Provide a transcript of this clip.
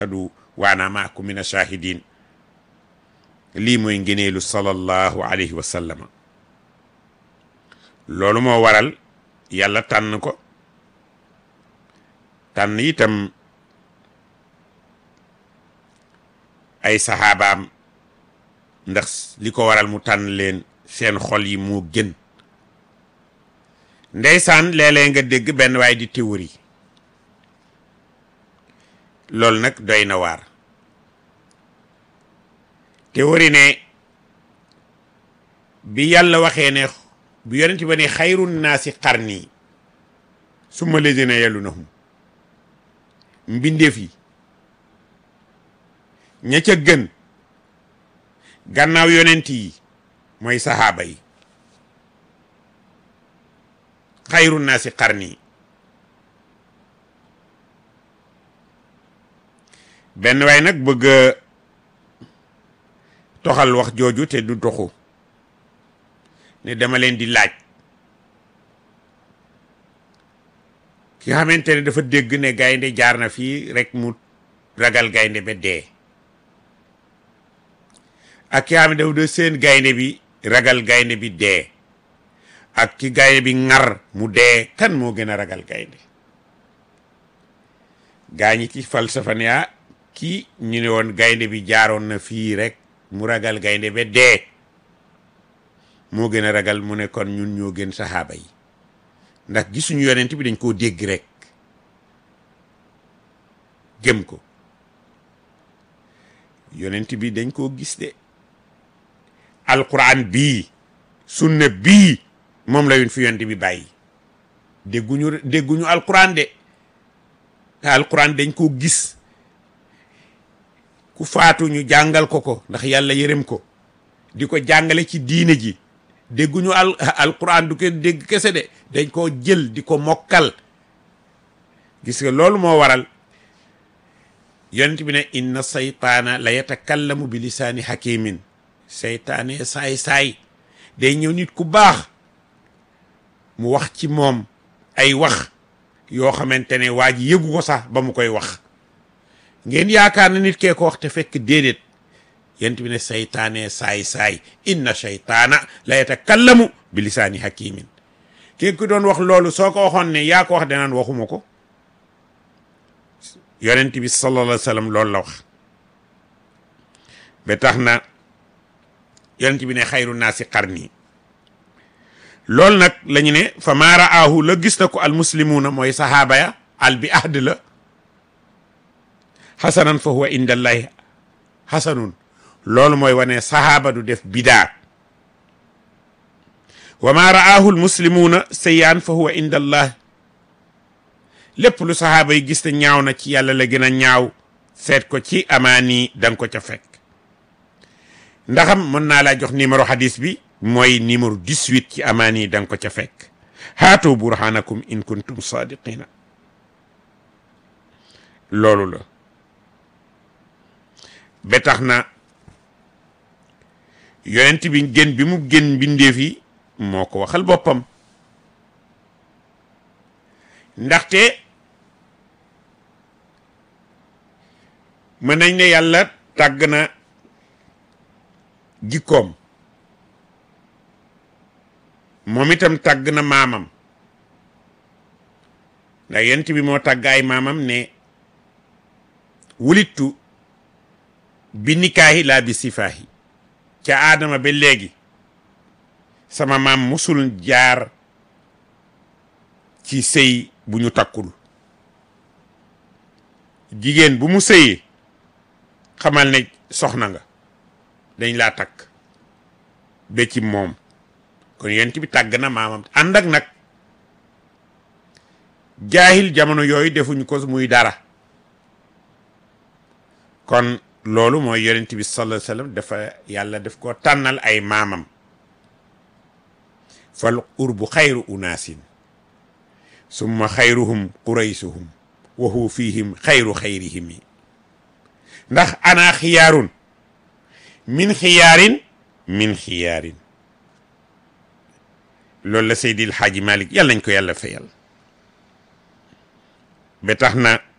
adu waana maakum min ashahidin lii mooy ngëneelu sallallahu alayhi wa sallama loolu moo waral yàlla tànn ko tànn itam ay saxaabaam ndax li ko waral mu tànn leen seen xol yi moo gën ndeysaan léeg-léeg nga dégg benn waay di théorie loolu nag doy na waar théorie ne bi yàlla waxee ne bu yonent ba ne xayru naasi qarni summa lazina yalunahum mbindeef yi ña ca gën gannaaw yonent yi mooy saxaaba yi xayru naasi qarni benn waay nag bëgg toxal wax jooju te du toxu ne dama leen di laaj ki xamante ne dafa dégg ne gaynde jaar na fii rek mu ragal gaynde ba dee ak ki xam ne dafa de seen gaynde bi ragal gaynde bi dee ak ki gaynde bi ŋar mu dee kan moo gën a ragal gaynde gaa ñi ci falsafa ne ah kii ñu ne woon gaynde bi jaaroon na fii rek mu ragal gaynde ba dee moo gën a ragal mu ne kon ñun ñoo gën saxaaba yi ndax gisuñu yonent bi dañ koo dégg rek gëm ko yonent bi dañ koo gis de alquran bii sunna bii moom la yun fi yonent bi bàyyi dégguñu dégguñu alquran de alquran dañ koo gis ku faatu ñu jàngal ko ko ndax yàlla yërëm ko di ko jàngale ci diine ji dégguñu al alquran du ko dégg kese de dañ koo jël di ko mokkal gis nga loolu moo waral yonent bi ne inna saytaana la yatakallamu bi lisaani hakimin seytaane saay-saay day ñëw nit ku baax mu wax ci moom ay wax yoo xamante ne waa ji yëgu ko sax ba mu koy wax ngeen yaakaar na nit kee ko wax te fekk déedéet yent bi ne seytaane saay-saay inna seytaana la yatakallamu bi lisaani hakimin ki ku doon wax loolu soo ko waxoon ne yaa ko wax danaan waxuma ko yonent bi sallallahu alayhi wa sallam loolu la wax ba tax na yonent bi ne xayru naasi qarni loolu nag la ñu ne fa maa raahu la gis na ko al muslimuuna mooy sahaaba ya al bi ahd la xasanan fa huwa indallahi xasanun loolu mooy wane sahaaba du def bidaa wa maa raahu al muslimuuna sayaan fa huwa indallah lépp lu sahaaba yi gis te ñaaw na ci yàlla la gën a ñaaw seet ko ci amaani danga ko ca fekk ndaxam mën naa laa jox numéro hadis bi mooy numéro 18 ci amaani danga ko ca fekk haatu burhanakum in kuntum sadiqina loolu la ba tax na yonent bi gën bi mu gën bindeef yi moo ko waxal boppam ndaxte mën nañ ne yàlla tàgg na jikkoom moom itam tàgg na maamam ndax yent bi moo tàgg ay maamam ne wulittu bi nikaahi laa bi sifaahi ca aadama ba léegi sama maam musul jaar ci sëy bu ñu takkul jigéen bu mu sëyee xamal ne soxna nga dañ laa takk ba ci moom kon yent bi tàgg na maamam ànd ak nag jaahil jamono yooyu defuñu ko muy dara kon loolu mooy yonent bi sallallahu alayhi wasallam dafa yàlla daf ko tànnal ay maamam fal urbu xayru unaasin summa xayruhum quraysuhum wa hu fihim xayru xayrihim ndax ana xiyaarun min xiyaarin min xiyaarin loolu la Seydil Xaaji Malik yàlla nañ ko yàlla fayal ba tax na